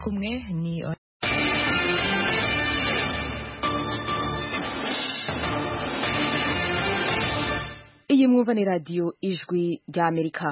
kumwe ni iyi mwumva ni radiyo ijwi rya amerika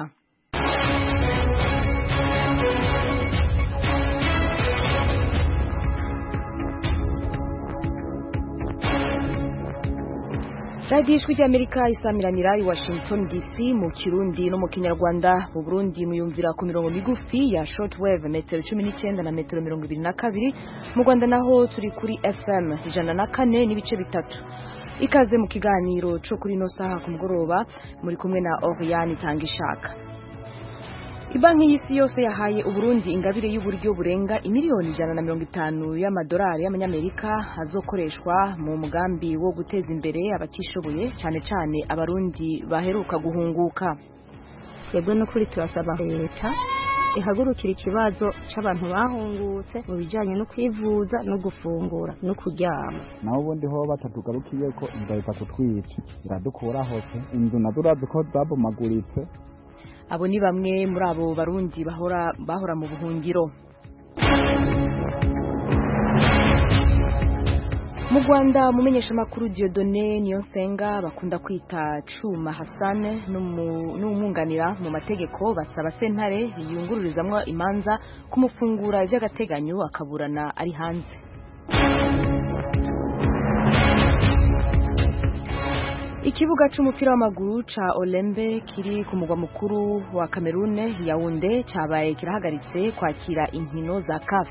radiyo ijwi rya amerika isamiranira i washington dc mu kirundi no mu kinyarwanda mu burundi muyumvira ku mirongo migufi ya shortwave metero cumi n'icyenda na metero mirongo ibiri na kabiri mu rwanda naho turi kuri fm ijana na kane n'ibice bitatu ikaze mu kiganiro cyo kuri ino saha ku mugoroba muri kumwe na Oriane Tangishaka Ibanki y'isi yose yahaye Uburundi ingabire y'uburyo burenga imiliyoni ijana na mirongo itanu y'amadolari y'amanyamerika azokoreshwa mu mugambi wo guteza imbere abatishoboye cyane cyane abarundi baheruka guhunguka twebwe n'ukuri turasaba leta ihagurukira ikibazo cy'abantu bahungutse mu bijyanye no kwivuza no gufungura no kuryama naho ubundi ho batatugarukiye ko inzara kutwica iradukura hose inzu nazo urazi ko zabomaguritse abo ni bamwe muri abo barundi bahora bahora mu buhungiro mu rwanda umumenyeshamakuru Dieudonné Niyonsenga bakunda kwita Cuma Hassan n'umwunganira mu mategeko basaba sentare yungururizamwo imanza kumufungura by'agateganyo akaburana ari hanze ikibuga c'umupira w'amaguru ca Olembe kiri ku mugwa mukuru wa Cameroon Yaounde cabaye kirahagaritse kwakira inkino za CAF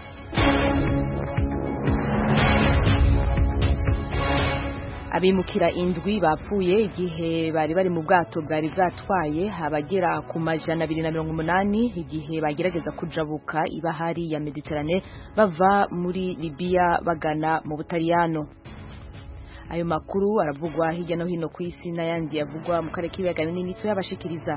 abimukira indwi bapfuye igihe bari bari mu bwato bwari bwatwaye abagera ku majana abiri na mirongo umunani igihe bagerageza kujabuka ibahari ya Mediterane bava muri Libya bagana mu Butaliyano ayo makuru aravugwa hirya no hino ku isi n'ayandi yavugwa mu karere k'ibiyaga binini tuyabashikiriza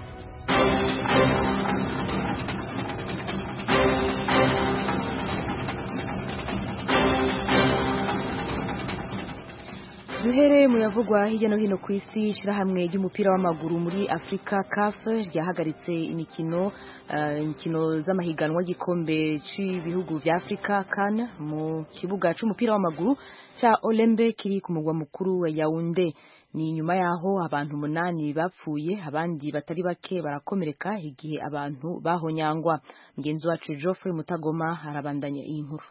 duhere mu yavugwa hirya no hino ku isi ishyirahamwe ry'umupira w'amaguru muri afurika CAF ryahagaritse imikino imikino z'amahiganwa y'igikombe cy'ibihugu bya afurika CAN mu kibuga cy'umupira w'amaguru cya Olembe kiri ku mugwa mukuru wa Yaounde ni nyuma yaho abantu umunani bapfuye abandi batari bake barakomereka igihe abantu bahonyangwa mugenzi wacu Geoffrey Mutagoma arabandanya iyi nkuru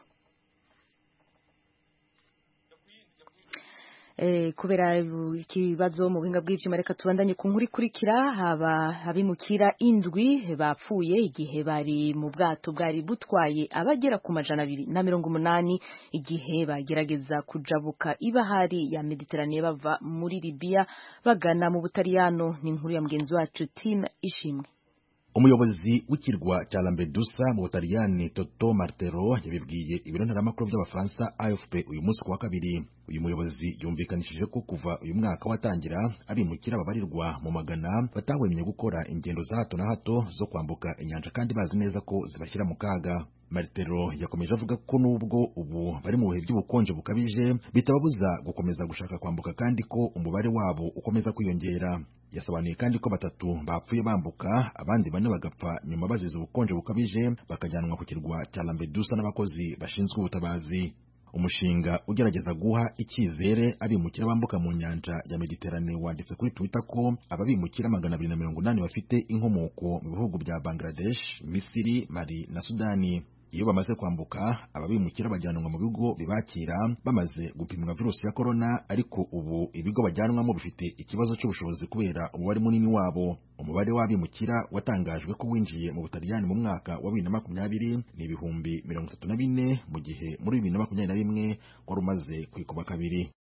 kubera ikibazo mu buhinga bw'ibyuma reka tubandanye ku nkuru ikurikira haba abimukira indwi bapfuye igihe bari mu bwato bwari butwaye abagera ku majana abiri na mirongo umunani igihe bagerageza kujabuka ibahari ya Mediterane bava muri Libya bagana mu Butaliyano ni inkuru ya mugenzi wacu Tim Ishimwe umuyobozi w'ikirwa cya Lampedusa mu Butaliyani Toto Martero yabibwiye ibiro ntaramakuru by'abafaransa AFP uyu munsi kuwa kabiri uyu muyobozi yumvikanishije ko kuva uyu mwaka watangira abimukira babarirwa mu magana batahwemye gukora ingendo za hato na hato zo kwambuka inyanja kandi bazi neza ko zibashyira mu kaga Martero yakomeje avuga ko nubwo ubu bari mu bihe by'ubukonje bukabije bitababuza gukomeza gushaka kwambuka kandi ko umubare wabo ukomeza kwiyongera yasobanuye kandi ko batatu bapfuye bambuka abandi bane bagapfa nyuma bazize ubukonje bukabije bakajyanwa ku kirwa cya Lampedusa n'abakozi bashinzwe ubutabazi umushinga ugerageza guha icyizere abimukira bambuka mu nyanja ya Mediterane wanditse kuri Twitter ko ababimukira magana abiri na mirongo inani bafite inkomoko mu bihugu bya Bangladesh, Misiri, Mali na Sudani iyo bamaze kwambuka ababimukira bajyanwa mu bigo bibakira bamaze gupimwa virusi ya korona ariko ubu ibigo bajyanwamo bifite ikibazo cy'ubushobozi kubera umubare munini wabo umubare w'abimukira watangajwe ko winjiye mu butaliyani mu mwaka wa bibiri na makumyabiri ni ibihumbi mirongo itatu na bine mu gihe muri bibiri na makumyabiri na rimwe wari umaze kwikuba kabiri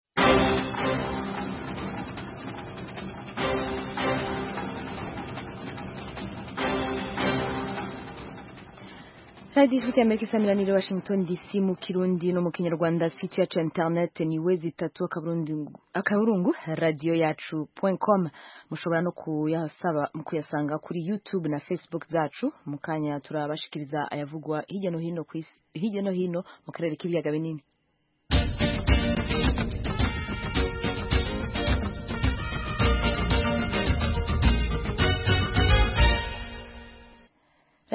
radiyo ifite amerika isamiranire washington dc mu kirundi no mu kinyarwanda site yacu ya internet ni we zitatu akaburungu radiyo yacu com mushobora no kuyasaba kuyasanga kuri youtube na facebook zacu mu kanya turabashikiriza ayavugwa hirya no hino hirya no hino mu karere k'ibiyaga binini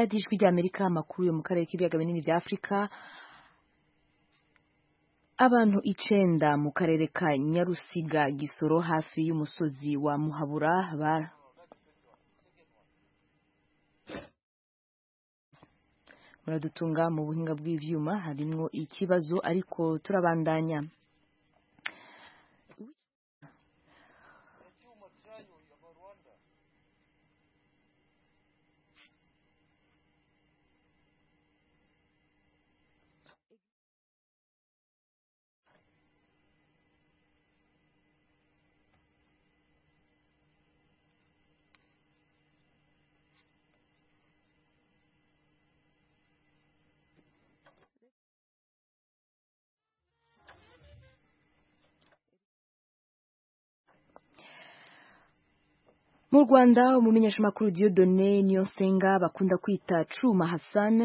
radiyo ijwi ry'amerika amakuru yo mu karere k'ibiyaga binini bya afurika abantu icenda mu karere ka nyarusiga gisoro hafi y'umusozi wa muhabura ba muradutunga mu buhinga bw'ivyuma harimwo ikibazo ariko turabandanya mu rwanda umumenyeshamakuru Dieudonné Niyonsenga bakunda kwita Cuma Hassan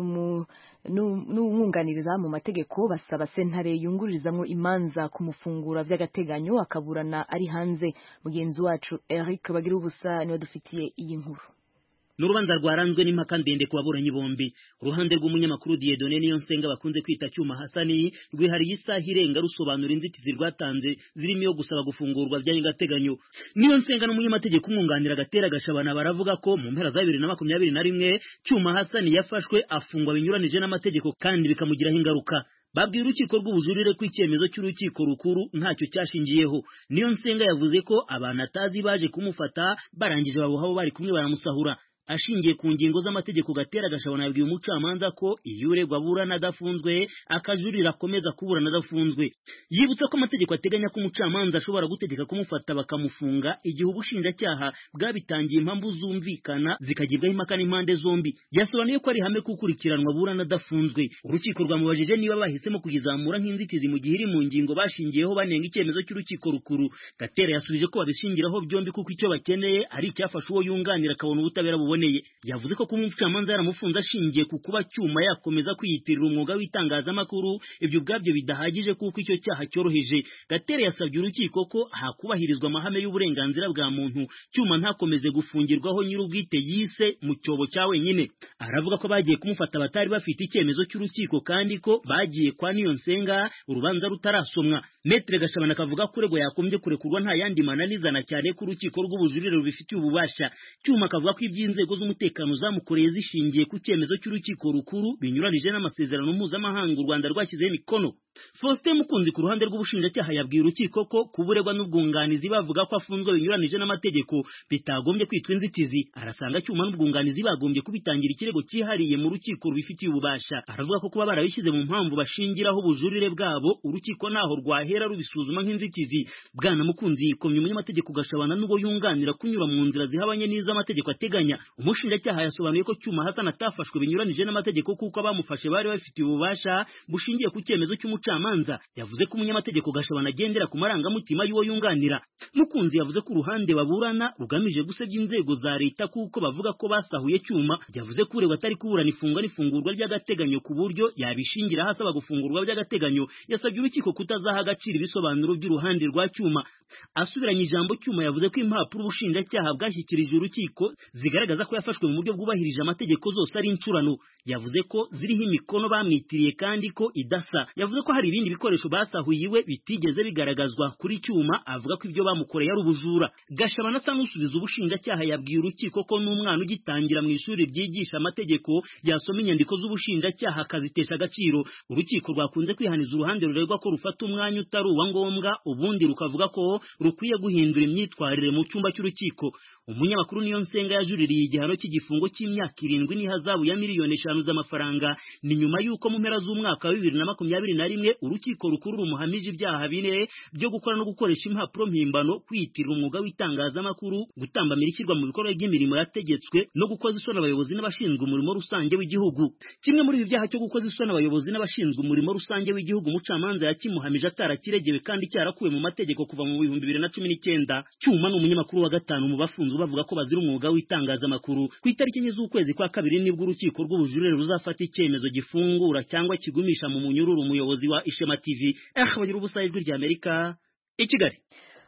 n'umwunganiriza mu mategeko basaba sentare yungururizamwo imanza kumufungura vy'agateganyo akaburana ari hanze mugenzi wacu Eric bagira ubusa niwe dufitiye iyi nkuru n'urubanza rwaranzwe n'impaka ndende ku baburanyi bombi uruhande rw'umunyamakuru Dieudonné Niyonsenga bakunze kwita Cyuma Hasani rwihariye isaha irenga rusobanura inzitizi rwatanze zirimo iyo gusaba gufungurwa by'agateganyo Niyonsenga n'umunyamategeko umwunganira agatera gashabana baravuga ko mu mpera za bibiri na makumyabiri na rimwe Cyuma Hasani yafashwe afungwa binyuranije n'amategeko kandi bikamugiraho ingaruka babwiye urukiko rw'ubujurire ko icyemezo cy'urukiko rukuru ntacyo cyashingiyeho niyo nsenga yavuze ko abantu atazi baje kumufata barangije babuhabo bari kumwe baramusahura ashingiye ku ngingo z'amategeko gatera gashabona yabwiye umucamanza ko iyo uregwa aburana adafunzwe akajurira akomeza kuburana adafunzwe yibutsa ko amategeko ateganya ko umucamanza ashobora gutegeka kumufata bakamufunga igihe ubushinjacyaha bwabitangiye impamvu zumvikana zikagibwaho impaka n'impande zombi yasobanuye ko ari ihame kukurikiranwa aburana adafunzwe urukiko rwamubajije niba bahisemo kuyizamura nk'inzitizi mu gihe iri mu ngingo bashingiyeho banenga icyemezo cy'urukiko rukuru gatera yasubije ko babishingiraho byombi kuko icyo bakeneye ari icyafasha uwo yunganira akabona ubutabera buboneye yavuze ko kuba umucamanza yaramufunze ashingiye ku kuba cyuma yakomeza kwiyitirira umwuga w'itangazamakuru ibyo ubwabyo bidahagije kuko icyo cyaha cyoroheje gatere yasabye urukiko ko hakubahirizwa amahame y'uburenganzira bwa muntu cyuma ntakomeze gufungirwaho nyir'ubwite yise mu cyobo cya wenyine aravuga ko bagiye kumufata batari bafite icyemezo cy'urukiko kandi ko bagiye kwa niyo nsenga urubanza rutarasomwa metre gashabana akavuga ko uregwa yakombye kurekurwa nta yandi mananizana cyane ko urukiko rw'ubujurire rubifitiye ububasha cyuma akavuga ko iby'inzego z'umutekano zamukoreye zishingiye ku cyemezo cy'urukiko rukuru binyuranije n'amasezerano mpuzamahanga u Rwanda rwashyizeho imikono Faustin Mukunzi ku ruhande rw'ubushinjacyaha yabwiye urukiko ko kuburegwa n'ubwunganizi bavuga ko afunzwe binyuranije n'amategeko bitagombye kwitwa inzitizi arasanga cyuma n'ubwunganizi bagombye kubitangira ikirego cyihariye mu rukiko rubifitiye ububasha aravuga ko kuba barabishyize mu mpamvu bashingiraho ubujurire bwabo urukiko naho rwahera rubisuzuma nk'inzitizi bwana Mukunzi yikomye umunyamategeko gashabana n'ubwo yunganira kunyura mu nzira zihabanye n'izo amategeko ateganya umushinjacyaha yasobanuye ko cyuma Hassan atafashwe binyuranije n'amategeko kuko abamufashe bari bafitiye ububasha bushingiye ku cyemezo cy'umucamanza yavuze ko umunyamategeko gashabana agendera ku marangamutima y'uwo yunganira mukunzi yavuze ko uruhande baburana rugamije gusebya inzego za leta kuko bavuga ko basahuye cyuma yavuze ko uregwa atari kuburana ifungwa n'ifungurwa ry'agateganyo ku buryo yabishingira hasaba gufungurwa by'agateganyo yasabye urukiko kutazaha agaciro ibisobanuro by'uruhande rwa cyuma asubiranye ijambo cyuma yavuze ko impapuro ubushinjacyaha bwashyikirije urukiko zigaragaza ko yafashwe mu buryo bwubahirije amategeko zose ari incurano yavuze ko ziriho imikono bamwitiriye kandi ko idasa yavuze ko hari ibindi bikoresho basahuye iwe bitigeze bigaragazwa kuri cyuma avuga ko ibyo bamukoreye ari ubujura gashabana asa n'usubiza ubushinjacyaha yabwiye urukiko ko n'umwana ugitangira mu ishuri ryigisha amategeko yasoma inyandiko z'ubushinjacyaha akazitesha agaciro urukiko rwakunze kwihaniza uruhande ruregwa ko rufata umwanya utari uwa ngombwa ubundi rukavuga ko rukwiye guhindura imyitwarire mu cyumba cy'urukiko umunyamakuru niyo nsenga yajuririye igihano cy'igifungo cy'imyaka irindwi n'ihazabu ya miliyoni eshanu z'amafaranga ni nyuma y'uko mu mpera z'umwaka wa bibiri na makumyabiri na rimwe urukiko rukuru rumuhamije ibyaha bine byo gukora no gukoresha impapuro mpimbano kwiyitirira umwuga w'itangazamakuru gutambamira ishyirwa mu bikorwa by'imirimo yategetswe no gukoza isoni abayobozi n'abashinzwe umurimo rusange w'igihugu kimwe muri ibi byaha cyo gukoza isoni abayobozi n'abashinzwe umurimo rusange w'igihugu umucamanza yakimuhamije atarakiregewe kandi cyarakuwe mu mategeko kuva mu bihumbi bibiri na cumi n'icyenda cyuma ni umunyamakuru wa gatanu mu bafunzwe bavuga ko bazira umwuga w'itangazamakuru ku itariki enye z'ukwezi kwa kabiri nibwo urukiko rw'ubujurire ruzafata icyemezo gifungura cyangwa kigumisha mu munyururu umuyobozi wa ishema tv eh bagira ubusa ijwi rya amerika i kigali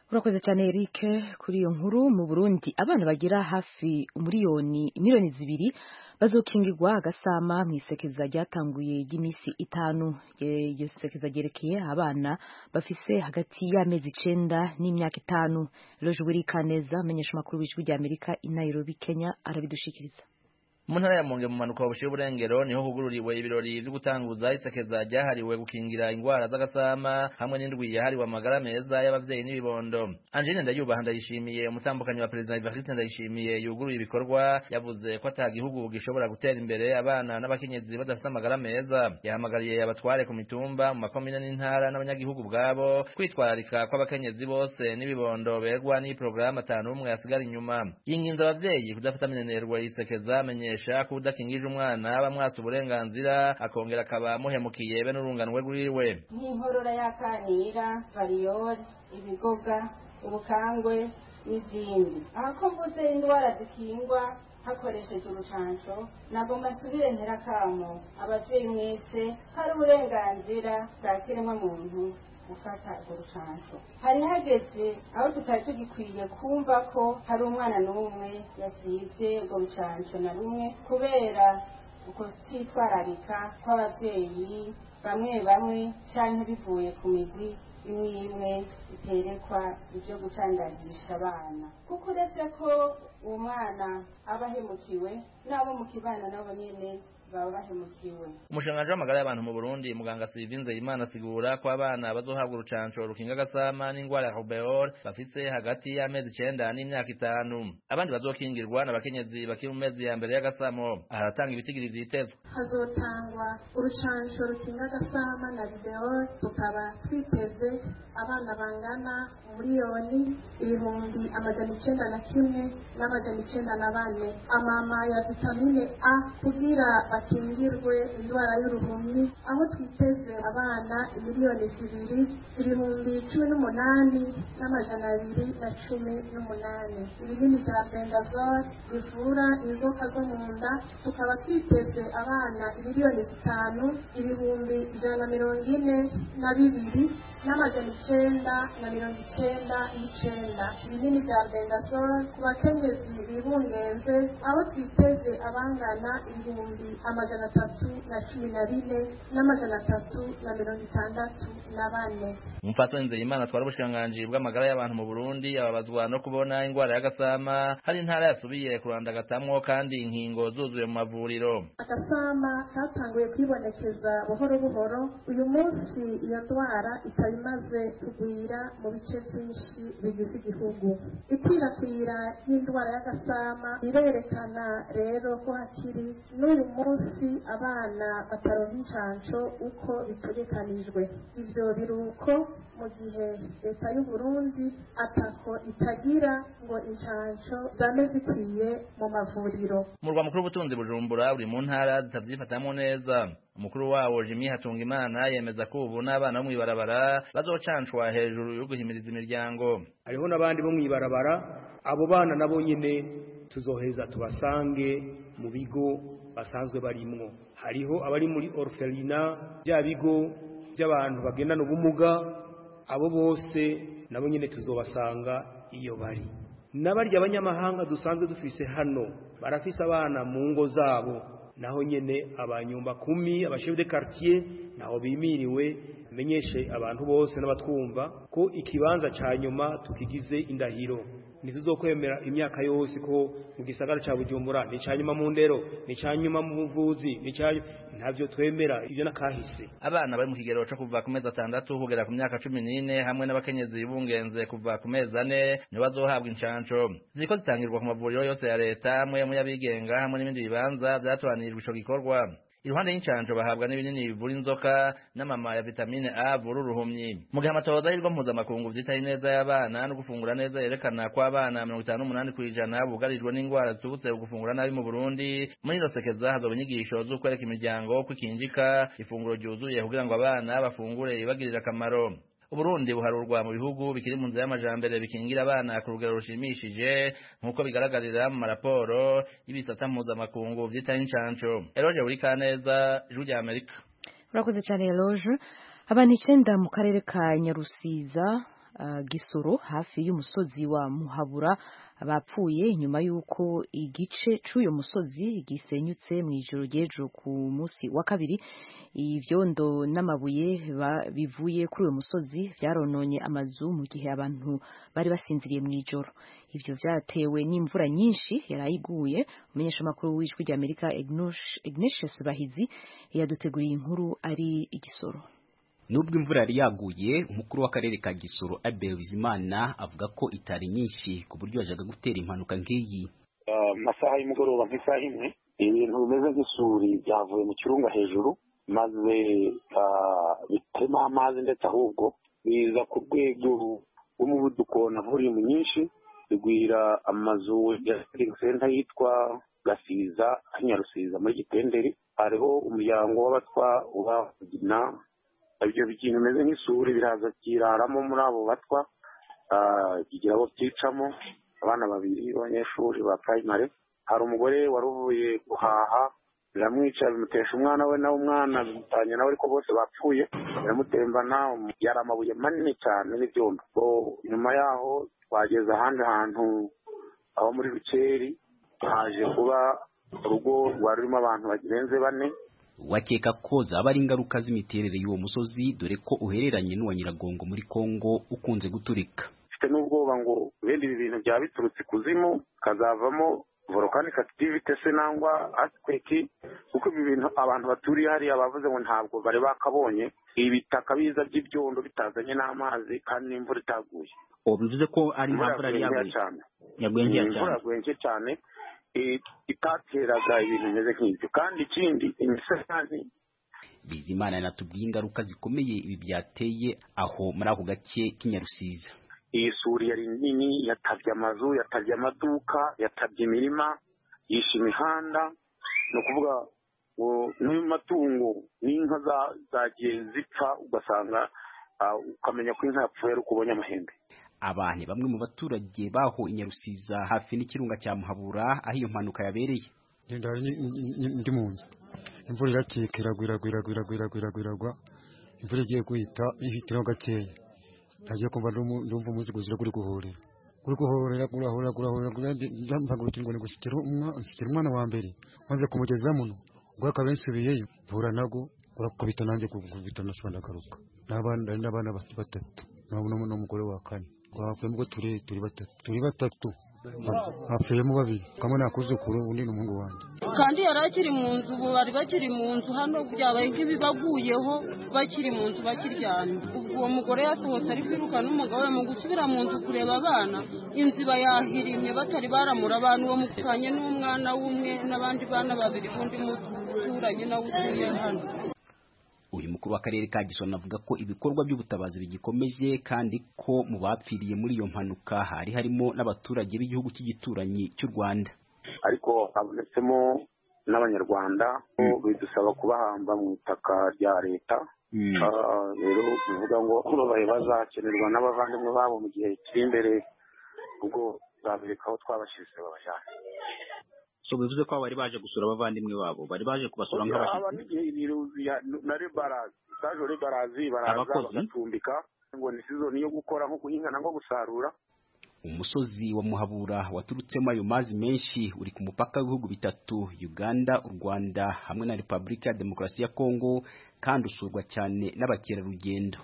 urakoze cyane Eric kuri iyo nkuru mu Burundi abana bagira hafi umuriyoni miliyoni zibiri bazokingirwa agasama mu isekeza ryatanguye ry'iminsi itanu iryo sekeza ryerekeye abana bafise hagati y'amezi icenda n'imyaka itanu Loje Wirikaneza amenyesha amakuru w'ijwi rya Amerika i Nairobi Kenya arabidushikiriza mu ntara ya Monge mu manuka bushiye uburengero niho hugururiwe ibirori vyo gutanguza isekeza ryahariwe gukingira ingwara z'agasama hamwe n'indwi yahariwe amagara meza y'abavyeyi n'ibibondo Angeline Ndayubaha ndayishimiye umutambukanyi wa President Evariste Ndayishimiye yuguruye ibikorwa yavuze ko ata gihugu gishobora gutera imbere abana n'abakenyezi badafite amagara meza yahamagariye abatware ku mitumba mu makomine n'intara n'abanyagihugu bwabo kwitwararika kw'abakenyezi bose n'ibibondo begwa n'iyi porogaramu atanu umwe yasigara inyuma yinginze abavyeyi kudafata minenerwa yisekeza amenyesha ko udakingije umwana bamwatsa uburenganzira akongera akaba muhemukiye be n'urunganwe rwiwe nk'inkorora y'akanira variyori ibigoga ubukangwe n'izindi aha ko mvuze indwara zikingwa hakoresheje urucanco nagomba nsubire nterakamo abavyeyi mwese hari uburenganzira bwa kiremwa muntu gufata urwo rucanco hari hageze aho tutari tugikwiye kumva ko hari umwana n'umwe yasivye urwo rucanco na rumwe kubera ukutitwararika kw'abavyeyi bamwe bamwe canke bivuye ku migwi imwe imwe iterekwa ibyo gucandagisha abana kuko uretse ko uwo mwana aba ahemukiwe n'abo mu kibana nabo nyene baba bahemukiwe umushikiranganji w'amagara y'abantu mu burundi muganga sylvie nzeyimana asigura ko abana bazohabwa urucanco rukinga agasama n'ingwara ya rubeol bafise hagati y'amezi icenda n'imyaka itanu abandi bazokingirwa n'abakenyezi bakiri mu mezi ya mbere y'agasamo aharatanga ibitigiri vyitezwe hazotangwa urucanco rukinga agasama na rubeol tukaba twiteze abana bangana miliyoni ibihumbi amajana icenda na kimwe n'amajana icenda na bane amama ya vitamine a kugira bakingirwe indwara y'uruhumyi aho twiteze abana miliyoni zibiri ibihumbi cumi n'umunani n'amajana abiri na cumi n'umunani ibinini vya bendazole bivura inzoka zo mu nda tukaba twiteze abana miliyoni zitanu ibihumbi ijana na mirongo ine na bibiri n'amajana icenda na mirongo icenda n'icenda ibinini vya bendazole ku bakenyezi bibungenze aho twiteze abangana ibihumbi amajana atatu na cumi na bine n'amajana atatu na mirongo itandatu na bane umupfasoni nzeyimana atwara ubushikiranganji bw'amagara y'abantu mu burundi ababazwa no kubona ingwara y'agasama hari intara yasubiye kurandagatamwo kandi inkingo zuzuye mu mavuriro agasama katanguye kwibonekeza buhoro buhoro uyu munsi iyo ndwara ikaba imaze kugwira mu bice byinshi bigize igihugu ikwirakwira ry'indwara y'agasama irerekana rero ko hakiri n'uyu munsi abana bataronka incanco uko bitegekanijwe ivyo biruko mu gihe leta y'u Burundi atako itagira ngo incanco zame zikwiye mu mavuriro umurwa mukuru w'ubutunzi bujumbura uri mu ntara zitavyifatamwo neza umukuru wawo Jimmy Hatungimana yemeza ko ubu n'abana bo mw'ibarabara bazocancwa hejuru yo guhimiriza imiryango hariho n'abandi bo mw'ibarabara abo bana nabo nyene tuzoheza tubasange mu bigo basanzwe barimwo hariho abari muri orphelina bya bigo by'abantu bagendana ubumuga abo bose nabo nyene tuzobasanga iyo bari n'abarya abanyamahanga dusanzwe dufise hano barafise abana mu ngo zabo naho nyene abanyumba kumi abashef de quartier naho bimiriwe menyeshe abantu bose n'abatwumva ko ikibanza ca nyuma tukigize indahiro ntituzokwemera imyaka yose ko mu gisagara ca Bujumbura ni ca nyuma mu ndero ni ca nyuma mu buvuzi ni ca ntavyo twemera ivyo nakahise abana bari mu kigero co kuva ku mezi atandatu kugera ku myaka cumi n'ine hamwe n'abakenyezi bungenze kuva ku mezi ane nibo bazohabwa incanco ziriko zitangirwa ku mavuriro yose ya leta amwe mu y'abigenga hamwe n'ibindi bibanza vyatoranijwe ico gikorwa iruhande y'incanco bahabwa n'ibinini bivura inzoka n'amama ya vitamine A avura uruhumyi mu gihe amatohoza y'irwo mpuzamakungu vyitaye neza y'abana no gufungura neza yerekana ko abana mirongo itanu n'umunani kw'ijana bugarijwe n'ingwara ziturutse gufungura nabi mu Burundi muri ino sekeza hazoba inyigisho z'ukwereka imiryango ko ikinjika ifunguro ryuzuye kugira ngo abana bafungure ibagirira akamaro Uburundi buharurwa mu bihugu bikiri mu nzira y'amajambere bikingira abana ku rugero rushimishije nk'uko bigaragarira mu maraporo y'ibisata mpuzamakungu vyitaye incanco Eroje buri kaneza ijwi rya Amerika urakoze cyane Eloge abantu icenda mu karere ka Nyarusiza uh, gisoro hafi y'umusozi wa muhabura bapfuye nyuma y'uko igice c'uyo musozi gisenyutse mu ijoro ry'ejo ku munsi wa kabiri ivyondo n'amabuye bivuye kuri uyo musozi vyarononye amazu mu gihe abantu bari basinziriye mu ijoro ivyo vyatewe n'imvura nyinshi yarayiguye umumenyeshamakuru w'ijwi ry'amerika ignatius bahizi yaduteguriye inkuru ari igisoro nubwo imvura yari yaguye umukuru w'akarere ka gisoro abel bizimana avuga ko itari nyinshi ku buryo yajaga gutera impanuka nk'iyi amasaha y'umugoroba nk'isaha imwe ibintu bimeze nk'isuri byavuye mu kirunga hejuru maze bitema amazi ndetse ahubwo biza ku rwego rw'umuvuduko na volume nyinshi bigwira amazu ya senta yitwa gasiza nyarusiza muri gitenderi hariho umuryango w'abatwa ubagina ibyo bintu bimeze nk'isuri biraza byiraramo muri abo batwa kigira abo byicamo abana babiri b'abanyeshuri ba primary hari umugore wari uvuye guhaha biramwica bimutesha umwana we nawe umwana bimutanya nawe ariko bose bapfuye biramutembana yari amabuye manini cyane n'ibyondo nyuma yaho twageze ahandi hantu aho muri rukeri haje kuba urugo rwari rurimo abantu barenze bane wakeka ko zaba ari ingaruka z'imiterere y'uwo musozi dore ko uhereranye n'uwa nyiragongo muri kongo ukunze guturika mfite n'ubwoba ngo bene ibi bintu byaba biturutse ikuzimu kazavamo volcanic activity se nangwa earthquake kuko ibi bintu abantu baturiye hariya bavuze ngo ntabwo bari bakabonye ibitaka biza by'ibyondo bitazanye n'amazi kandi n'imvura itaguye ubu bivuze ko ari nta mvura yari yaguye cyane yaguye nkeya cyane imvura yaguye nke cyane itateraga ibintu bimeze nk'ibyo kandi ikindi imisozi bizimana yanatubwiye ingaruka zikomeye ibi byateye aho muri ako gace k'inyarusiza iyi suri yari nini yatabye amazu yatabye amaduka yatabye imirima yishe imihanda ni ukuvuga n'amatungo n'inka zagiye zipfa ugasanga ukamenya ko inka yapfuye ari uko ubonye amahembe aba ni bamwe mu baturage baho inyarusiza hafi n'ikirunga cya muhabura aho iyo mpanuka yabereye ndi mu nzu imvura irakeka iragwa iragwa iragwa iragwa iragwa iragwa iragwa imvura igiye guhita ihitiraho gakeya nagiye kumva ndumva umuzigo uzira kuri guhorera kuri guhorera kurahora kurahora mpagurukira ngo nigushyikira umwana wa mbere maze kumugeza muno ubwo akaba yansubiyeyo mvura nago urakubita nanjye kubita nasubira ndagaruka n'abana batatu n'umugore wa kane twapfuyemo turi turi batatu turi batatu hapfuyemo babiri kamwe nakuzukuru undi ni umuhungu wanjye kandi yari akiri mu nzu ubu bari bakiri mu nzu hano byabaye nk'ibibaguyeho bakiri mu nzu bakiryamye ubwo uwo mugore yasohotse ari kwiruka n'umugabo we mu gusubira mu nzu kureba abana inzu iba yahirimye batari baramura abantu uwo mukanye n'umwana w'umwe n'abandi bana babiri b'undi muturanyi nawe utuye hano uyu mukuru w'akarere ka gisona avuga ko ibikorwa by'ubutabazi bigikomeje kandi ko mu bapfiriye muri iyo mpanuka hari harimo n'abaturage b'igihugu cy'igituranyi cy'u rwanda ariko habonetsemo n'abanyarwanda bidusaba kubahamba mu itaka rya leta rero bivuga ngo babaye bazakenerwa n'abavandimwe babo mu gihe kiri imbere ubwo babereka aho twabashyize babajyana so bivuze ko bari baje gusura abavandimwe babo bari baje kubasura nk'abashyitsi na rebarazi saje rebarazi baraza bagacumbika ngo ni sizoni yo gukora nko guhinga nangwa gusarura umusozi wa muhabura waturutsemo ayo mazi menshi uri ku mupaka w'ibihugu bitatu uganda u rwanda hamwe na repubulika ya demokarasi ya kongo kandi usurwa cyane n'abakerarugendo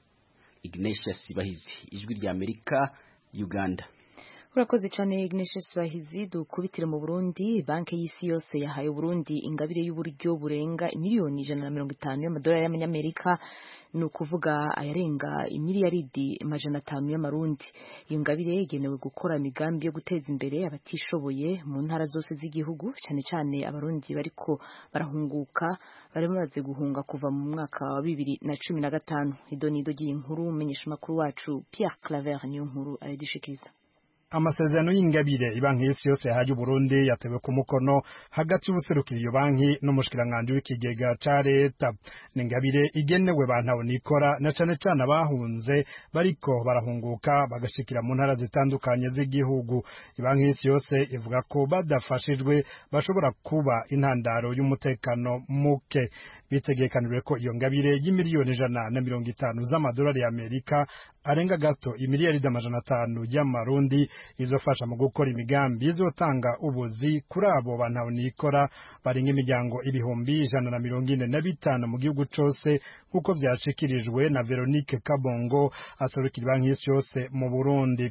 ignatius bahizi ijwi rya amerika uganda urakoze cyane Ignatius Bahizi dukubitire mu Burundi banki y'isi yose yahaye Burundi ingabire y'uburyo burenga miliyoni ijana na mirongo itanu y'amadolari y'amanyamerika ni ukuvuga ayarenga imiliyaridi amajana atanu y'amarundi iyo ngabire igenewe gukora imigambi yo guteza imbere abatishoboye mu ntara zose z'igihugu cyane cyane abarundi bariko barahunguka bari bamaze guhunga kuva mu mwaka wa bibiri na cumi na gatanu idonido ry'iyi nkuru umenyesha amakuru wacu Pierre Claver niyo nkuru aradushikiriza amasezerano y'ingabire ibanki y'isi yose yahaye uburundi yatewe ku mukono hagati y'ubuserukira iyo banki n'umushikiranganji w'ikigega ca leta ni ingabire igenewe bantawe nikora na cane cane abahunze bariko barahunguka bagashikira mu ntara zitandukanye z'igihugu ibanki y'isi yose ivuga ko badafashijwe bashobora kuba intandaro y'umutekano muke bitegekanijwe ko iyo ngabire y'imiliyoni ijana na mirongo itanu z'amadolari y'amerika arenga gato imiliyaridi amajana atanu y'amarundi izofasha mu gukora imigambi izotanga ubuzi kuri abo bantu nikora barenga imiryango ibihumbi ijana na mirongo ine na bitanu mu gihugu cose nk'uko vyashikirijwe na Veronique Kabongo aserukira banki y'isi yose mu Burundi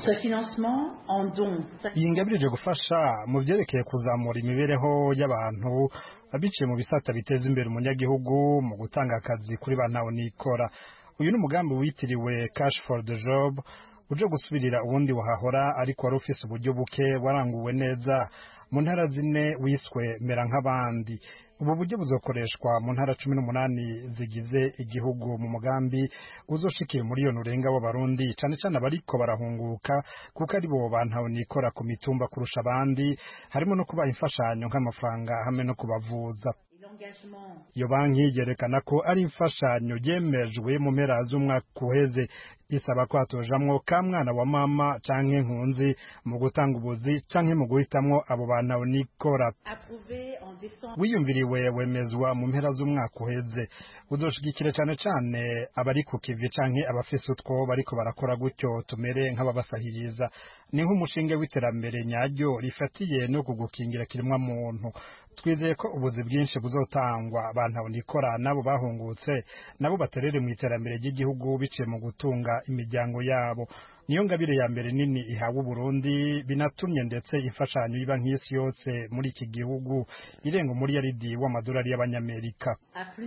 iyi ngabire ije gufasha mu byerekeye kuzamura imibereho y'abantu biciye mu bisata biteza imbere umunyagihugu mu gutanga akazi kuri ba ntawe nikora uyu ni umugambi witiriwe cash for the job uje gusubirira ubundi wahahora ariko wari ufise uburyo buke waranguwe neza mu ntara zine wiswe mera nk'abandi ubu buryo buzokoreshwa mu ntara cumi n'umunani zigize igihugu mu mugambi uzoshikira umuriyoni urenga w'abarundi cane cane abariko barahunguka kuko ari bo bantawe nikora ku mitumba kurusha abandi harimo no kubaha imfashanyo nk'amafaranga hamwe no kubavuza iyo banki yerekana ko ari imfashanyo yemejwe mu mpera z'umwaka uheze isaba ko hatojamwo ka mwana wa mama canke nkunzi mu gutanga ubuzi canke mu guhitamwo abo bantu nikora wiyumviriwe wemezwa mu mpera z'umwaka uheze uzoshigikira cane cane abari ku kivi canke abafise utwo bariko barakora gutyo tumere nk'ababasahiriza ni nk'umushinge w'iterambere nyaryo rifatiye no kugukingira kirimwa muntu twizeye ko ubuzi bwinshi buzotangwa abantu nikora nabo bahungutse nabo baterere mu iterambere ry'igihugu biciye mu gutunga imiryango yabo niyo ngabire ya mbere nini ihawe Burundi binatumye ndetse imfashanyo iba nk'isi yose muri iki gihugu irenga umuriyaridi w'amadolari y'abanyamerika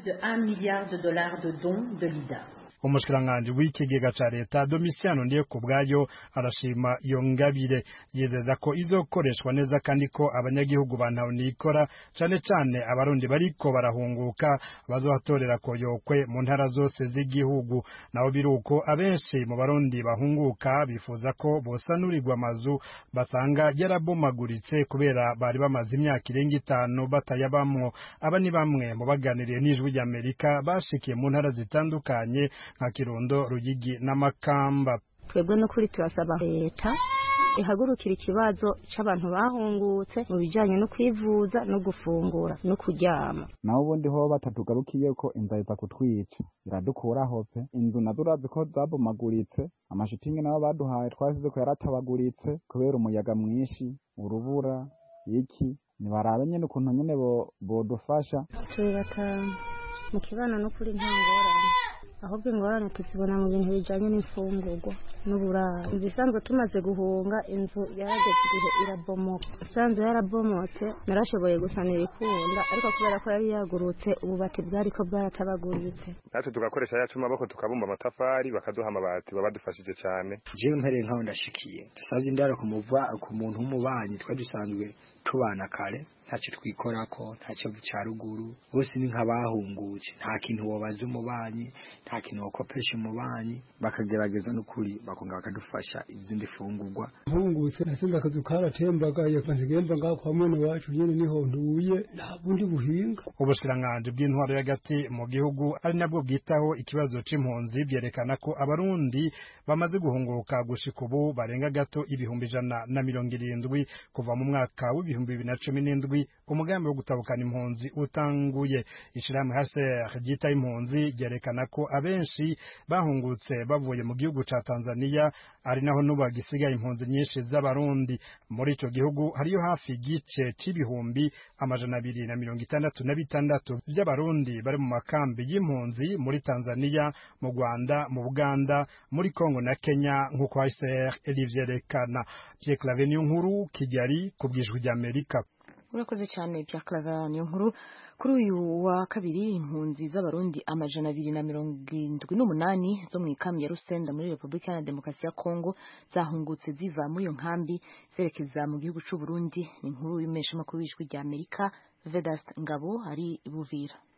umushikiranganji w'ikigega ca leta Domitiano ndiye ku bwayo arashima iyo ngabire yizeza ko izokoreshwa neza kandi ko abanyagihugu bantawe nikora cane cane abarundi bariko barahunguka bazohatorera koyokwe mu ntara zose z'igihugu naho biruko abenshi mu barundi bahunguka bifuza ko bosanurirwa amazu basanga yarabomaguritse kubera bari bamaze imyaka irenga itanu batayabamwo aba ni bamwe mu baganiriye n'ijwi ry'Amerika bashikiye mu ntara zitandukanye nka Kirundo Ruyigi n'Amakamba twebwe no kuri turasaba leta ihagurukira ikibazo c'abantu bahungutse mu bijanye no kwivuza no gufungura no kuryama naho ubundi ho batatugarukiye ko inzara iza kutwica iradukuraho pe inzu nazo urazi ko zabomaguritse amashitingi nabo baduhaye twasize ko yaratabaguritse kubera umuyaga mwinshi urubura iki nibarabe nyene ukuntu nyene bodufasha turi batanu mu kibano no kuri nta ngorane ahubwo ingorane tuzibona mu bintu bijanye n'imfungurwa n'uburaro inzu isanzwe tumaze guhunga inzu yarageze igihe irabomoka isanzwe yarabomotse narashoboye gusanira ikunda ariko kubera ko yari yagurutse ububati bwariko bwaratabaguritse natwe tugakoresha yacu maboko tukabumba amatafari bakaduha amabati baba badufashije cyane jewe mpereye nkaho ndashikiye dusavye indaro kumuva ku muntu w'umubanyi twari dusanzwe tubana kare ntacyo twikorako nta kivu cya ruguru bose ni nk'abahungutse nta kintu wobaza umubanyi nta kintu wakopesha umubanyi bakagerageza n'ukuri bakonga bakadufasha izindi fungurwa mpungutse nasenze akazu karatembagaye nsigemba ngaho kwa mwene wacu nyene niho nduye nta bundi buhinga ubushikiranganji bw'intwaro y'agati mu gihugu ari nabwo bwitaho ikibazo c'impunzi byerekana ko abarundi bamaze guhunguka gushika ubu barenga gato ibihumbi ijana na mirongo irindwi kuva mu mwaka w'ibihumbi bibiri na cumi n'indwi umugambi wo gutabukana impunzi utanguye ishirahamwe HCR ryita impunzi ryerekana ko abenshi bahungutse bavuye mu gihugu ca Tanzania ari naho n'ubu hagisigaye impunzi nyinshi z'abarundi muri ico gihugu hariyo hafi igice c'ibihumbi amajana abiri na mirongo itandatu na bitandatu vy'abarundi bari mu makambi y'impunzi muri Tanzania mu Rwanda mu Buganda muri Kongo na Kenya nk'uko HCR rivyerekana Pierre Claver nkuru Kigali ku bwijwi ry'Amerika urakoze cyane bya Claver niyo nkuru kuri uyu wa kabiri impunzi z'abarundi amajana abiri na mirongo irindwi n'umunani zo mu ikambi ya Rusenda muri Repubulika ya Demokarasi ya Kongo zahungutse ziva muri iyo nkambi zerekeza mu gihugu c'u Burundi ni inkuru y'umeshamakuru w'ijwi rya Amerika Vedas Ngabo ari Buvira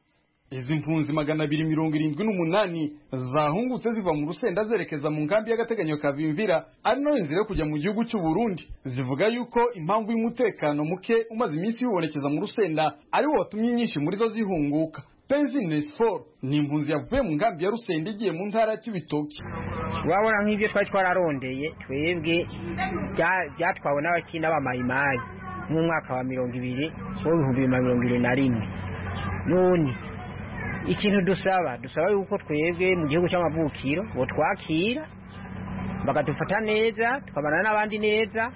izi mpunzi magana abiri mirongo irindwi n'umunani zahungutse ziva mu rusenda zerekeza mu nkambi y'agateganyo kavimvira ari nayo nzira yo kujya mu gihugu cy'u Burundi zivuga yuko impamvu y'umutekano muke umaze iminsi wibonekeza mu rusenda ari wo watumye nyinshi muri zo zihunguka Penzine Sport ni impunzi yavuye mu nkambi ya Rusenda igiye mu ntara ya Cibitoke urabona nk'ibyo twari twararondeye twebwe byatwawe n'abakina b'amayimayi mu mwaka wa mirongo ibiri w'ibihumbi bibiri na mirongo ibiri na rimwe none ikintu dusaba dusaba yuko twebwe mu gihugu cy'amavukiro ngo twakira bakadufata neza tukabana n'abandi neza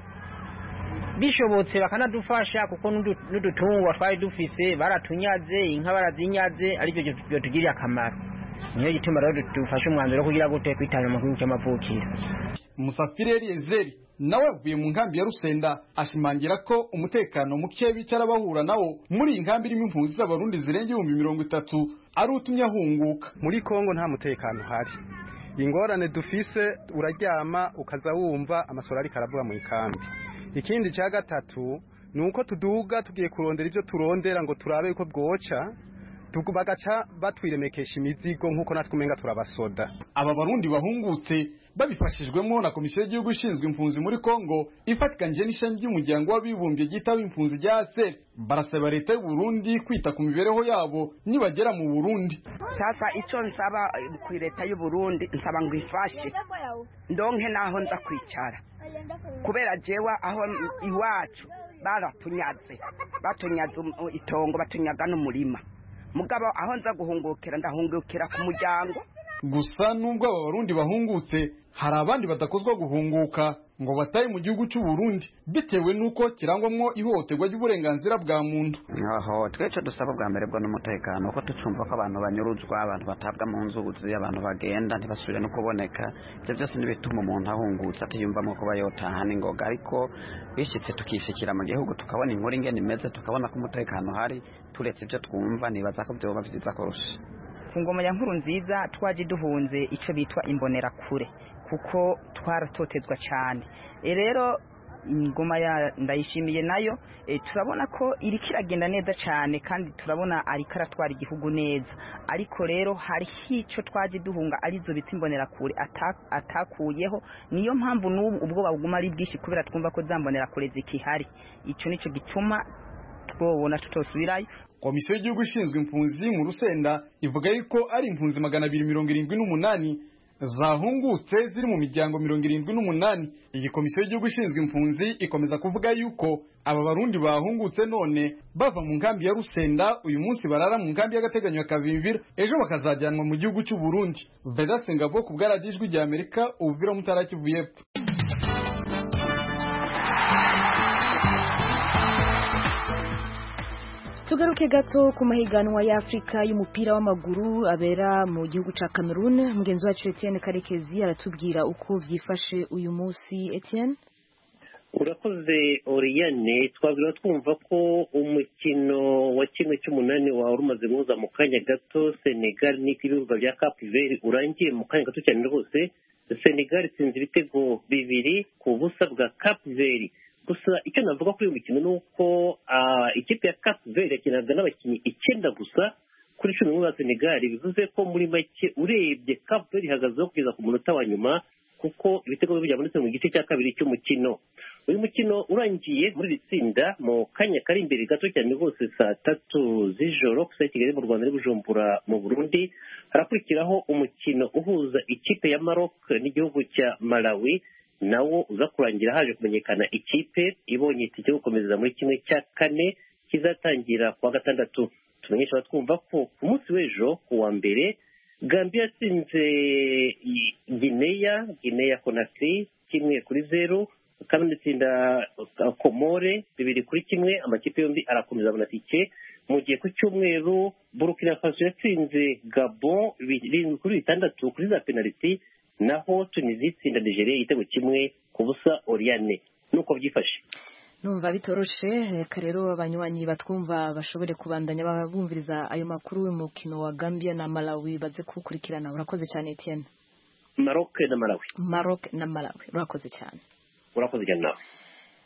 bishobotse bakanadufasha kuko n'udutungwa twari dufise baratunyaze inka barazinyaze aribyo byatugiriye akamaro niyo gituma rero dufashe umwanzuro wo kugira gute kwitanga mu gihugu cy'amavukiro Musafiri Eliezer nawe avuye mu nkambi ya Rusenda ashimangira ko umutekano muke bicara bahura nawo muri iyi nkambi irimo impunzi z'abarundi zirenga ibihumbi mirongo itatu ari utumye ahunguka muri Kongo nta mutekano uhari ingorane dufise uraryama ukaza wumva amasoro ariko aravuga mu ikambi ikindi cya gatatu ni uko tuduga tugiye kurondera ibyo turondera ngo turabe yuko bwoca bagaca batwiremekesha imizigo nk'uko natwe umenga turabasoda aba barundi bahungutse babifashijwemo na komisiyo y'igihugu ishinzwe impunzi muri Kongo ifatikanyije n'ishami ry'umuryango w'abibumbye ryitaba impunzi rya ASER barasaba leta y'u Burundi kwita ku mibereho yabo nibagera mu Burundi sasa icyo nsaba ku leta y'u Burundi nsaba ngo ifashe ndonke naho nza kwicara kubera jewa aho iwacu baratunyaze batunyaze itongo batunyaga n'umurima mugabo aho nza guhungukira ndahungukira ku muryango gusa nubwo aba barundi bahungutse hari abandi badakozwa guhunguka ngo bataye mu gihugu cy'u Burundi bitewe nuko kirangwamwo ihohoterwa ry'uburenganzira bwa muntu aho twece dusaba bwa mbere bwo n'umutekano kuko tucumva ko abantu banyuruzwa abantu batabwa mu nzuzi abantu bagenda ntibasubire no kuboneka ibyo byose n'ibituma umuntu ahungutse atiyumvamo kuba yotaha n'ingoga ariko bishyitse tukishikira mu gihugu tukabona inkuru ingene imeze tukabona ko umutekano uhari turetse ibyo twumva nibaza ko byoba byiza kurusha ku ngoma ya nkuru nziza twaje duhunze icyo bitwa imbonerakure kuko twaratotezwa cyane rero ingoma ya ndayishimiye nayo turabona ko iri kiragenda neza cyane kandi turabona ariko aratwara igihugu neza ariko rero hari icyo twaje duhunga arizo bita imbonerakure atakuyeho niyo mpamvu n'ubu ubwoba buguma ari bwinshi kubera twumva ko za mbonerakure zikihari icyo nicyo gituma twobona tutosubirayo komisiyo y'igihugu ishinzwe impunzi mu rusenda ivuga yuko ari impunzi magana abiri mirongo irindwi n'umunani zahungutse ziri mu miryango mirongo irindwi n'umunani iyi komisiyo y'igihugu ishinzwe impunzi ikomeza kuvuga yuko aba barundi bahungutse none bava mu nkambi ya rusenda uyu munsi barara mu nkambi y'agateganyo ya kavimvira ejo bakazajyanwa mu gihugu cy'u burundi vedatse ngabo ku bwaradijwi rya amerika ubuvira mutara kivu y'epfo tugaruke gato ku mahiganwa y'afurika y'umupira w'amaguru abera mu gihugu cya cameroon mugenzi wacu etienne karekezi aratubwira uko byifashe uyu munsi etienne urakoze oriyane twabwira twumva ko umukino wa kimwe cy'umunani wari umaze guhuza mu kanya gato senegal n'ibibuga bya capiveri urangiye mu kanya gato cyane rwose senegal itsinze ibitego bibiri ku busa bwa capiveri gusa icyo navuga kuri uyu mukino ni uko ikipe ya capiveri yakinaga n'abakinnyi icyenda gusa kuri cumi n'umwe ba senegal bivuze ko muri make urebye capiveri ihagazeho kugeza ku munota wa nyuma kuko ibitego bibi byabonetse mu gice cya kabiri cy'umukino uyu mukino urangiye muri iri tsinda mu kanya kari imbere gato cyane rwose saa tatu z'ijoro gusa kigali mu rwanda bujumbura mu burundi harakurikiraho umukino uhuza ikipe ya maroc n'igihugu cya malawi nawo uza kurangira haje kumenyekana ikipe ibonye itike yo gukomeza muri kimwe cya kane kizatangira ku wa gatandatu tumenyesha abatwumva ko ku munsi w'ejo ku wa mbere gambia yatsinze gineya gineya konakiri kimwe kuri zeru kandi itsinda komore bibiri kuri kimwe amakipe yombi arakomeza abona tike mu gihe ku cyumweru burukina faso yatsinze gabo birindwi kuri bitandatu kuri za penaliti naho tunizi itsinda nigeria igitego kimwe ku busa oriyane nuko byifashe numva bitoroshe reka rero abanywanyi batwumva bashobore kubandanya bumviriza ayo makuru y'umukino wa gambia na malawi baze kuwukurikirana urakoze cyane etienne maroc na malawi maroc na malawi urakoze cyane urakoze cyane nawe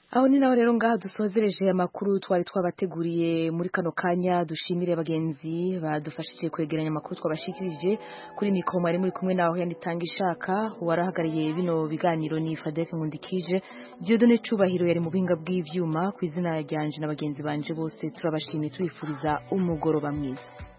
aho ni naho rero ngaha dusozereje amakuru twari twabateguriye muri kano kanya dushimire bagenzi badufashije kwegeranya amakuru twabashikirije kuri mikoro mwari muri kumwe naho yanitanga ishaka uwarahagarariye bino biganiro ni Fadek Nkundikije Dieudonne Cubahiro yari mu buhinga bw'ivyuma ku izina ryanje na bagenzi banje bose turabashimiye tubifuriza umugoroba mwiza